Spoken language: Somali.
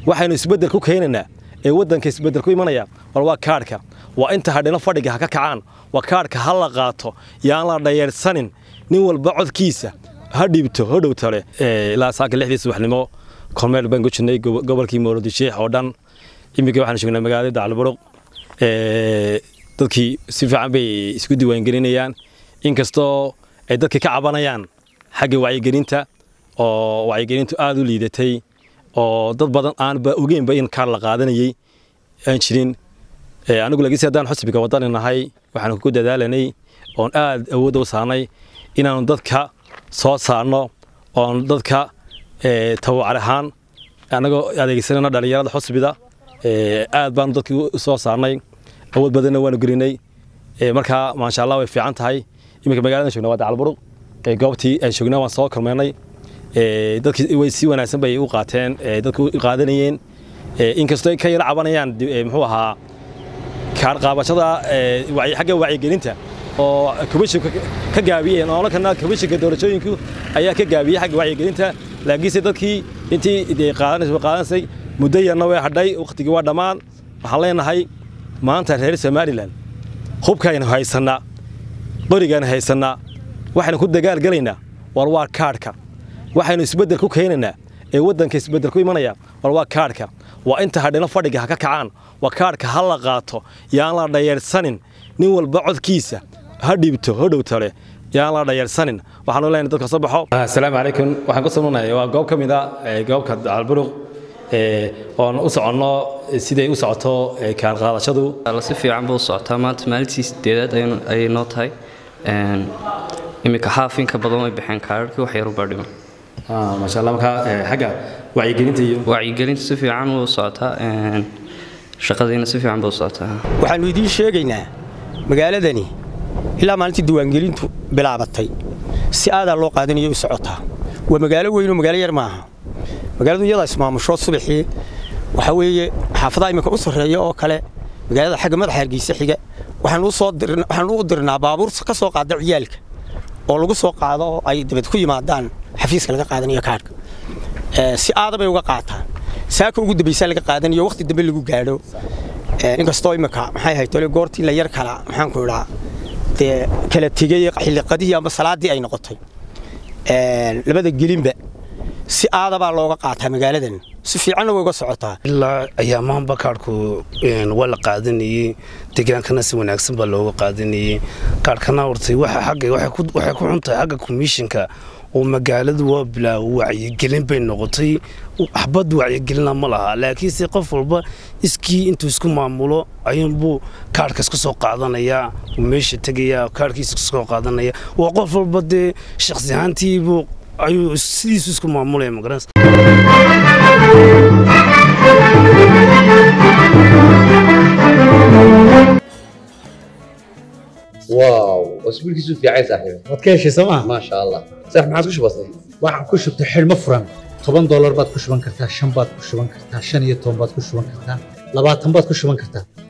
waxaynu isbeddel ku keenaynaa ee waddanka isbeddel ku imanaya war waa kaadhka waa inta hadhino fadhiga ha ka kacaan waa kaadhka ha la qaato yaan la dhayeersanin nin walba codkiisa ha dhiibto ha dhow tale ilaa saaka lixdii subaxnimo kormeel baan ku jirnay gobolkii mowladisheex oo dhan iminka waxaan joognaa magaalada dacalburuq dadkii si fiican bay isku diiwaangelinayaan inkastoo ay dadka ka cabanayaan xagga wacyigelinta oo wacyigelintu aada u liidatay oo dad badan aanba ogeynba in kaar la qaadanayay aan jirin anigu laakiinse haddaan xusbiga wadani nahay waxaan ku dadaalanay oon aad awoodda u saarnay inaanu dadka soo saarno oon dadka tawacar ahaan annagoo adeegsanayno dhallinyarada xusbida aad baanu dadkii u soo saarnay awood badanna waanu gelinay markaa maasha allah way fiican tahay iminka magaladan joogna waa dacalburuq goobtii aan joognaa waan soo kormeynay dadkii way si wanaagsan bay u qaateen dadku u qaadanayeen inkastoo ay ka yara cabanayaan muxuu ahaa kaar qaabashada xagga wacyigelinta oo komishinka ka gaabiyeen oo kana komishinka doorashooyinku ayaa ka gaabiyey xagga wacyigelinta laakiinse dadkii intii qaadanaysay qaadanaysay muddo yarna way hadhay wakhtigii waa dhammaan waxaan leenahay maanta reer somalilan hubkaynu haysannaa qorigaynu haysannaa waxaynu ku dagaalgelaynaa war waa kaadhka waxaynu isbeddel ku keenaynaa ee waddanka isbeddel ku imanaya war waa kaadhka waa inta hadhino fadhiga ha ka kacaan waa kaadhka ha la qaato yaan la dhayeersanin nin walba codkiisa ha dhiibto ha dhow tale yaan la dhayeersanin waxaanu leenahay dadka soo baxo assalaamu calaykum waxaan ku samaynayaa waa goob ka mid a goobka dacalburuq oon u soconno siday u socoto kaar qaadashadu si fiican buu u socotaa maanta maalintii sideedaad ayay noo tahay iminka xaafinka badan way baxeen kaararkii wax yar u baadhiman maasha allah markaa xagga wacyigelinta iyo wacyigelinta si fiican wuu socotaa shaqadiina si fiican buu socotaa waxaannu idiin sheegaynaa magaaladani ilaa maalintii diiwaangelintu bilaabatay si aadaa loo qaadanayo u socotaa waa magaalo weynoo magaalo yar maaha magaaladu iyadaa ismaamusho subaxii waxaa weeye xaafadaha iminka u sarreeya oo kale magaalada xagga madaxa hargeysa xiga waxaanu u dirnaa baabuur ka soo qaada ciyaalka oo lagu soo qaado oo ay dabad ku yimaadaan xafiiska laga qaadanayo kaadhka si aada bay uga qaataan saaka ugu dambaysaa laga qaadanayo wakhti dambe lagu gaadho inkastoo iminka maxay ahayd tole goortii la yar kala maxaanku idhaa dee kala tegey xilliqadihii ama salaaddii ay noqotay labada gelinba si aadabaa looga qaataa magaaladan si fiicanna way uga socotaa ilaa ayaamahanba kaadhku waa la qaadanayey degaankana si wanaagsan baa looga qaadanayey kaadhkana hortay waxay ku xuntahay xagga komishinka oo magaaladu waa bilaa wacyigelin bay noqotay waxbad wacyigelina ma laha laakiinse qof walba iskii intuu isku maamulo ayuunbuu kaadhka iska soo qaadanayaa meesha tegaya kaadhkiisa iska soo qaadanaya waa qof walba dee shakhsi ahaantiibuu ayuu sidiisu isku maamulaya magaranaysa واو اسبوعك في عايز صاحبي waad ka heshay sooma ما شاء الله صح ما عاد كش بسيط waxaan ku shubtay xidhmo furan toban doolar baad ku shuban kartaa shan baad ku shuban kartaa shan iyo toban baad ku shuban kartaa labaatan baad ku shuban kartaa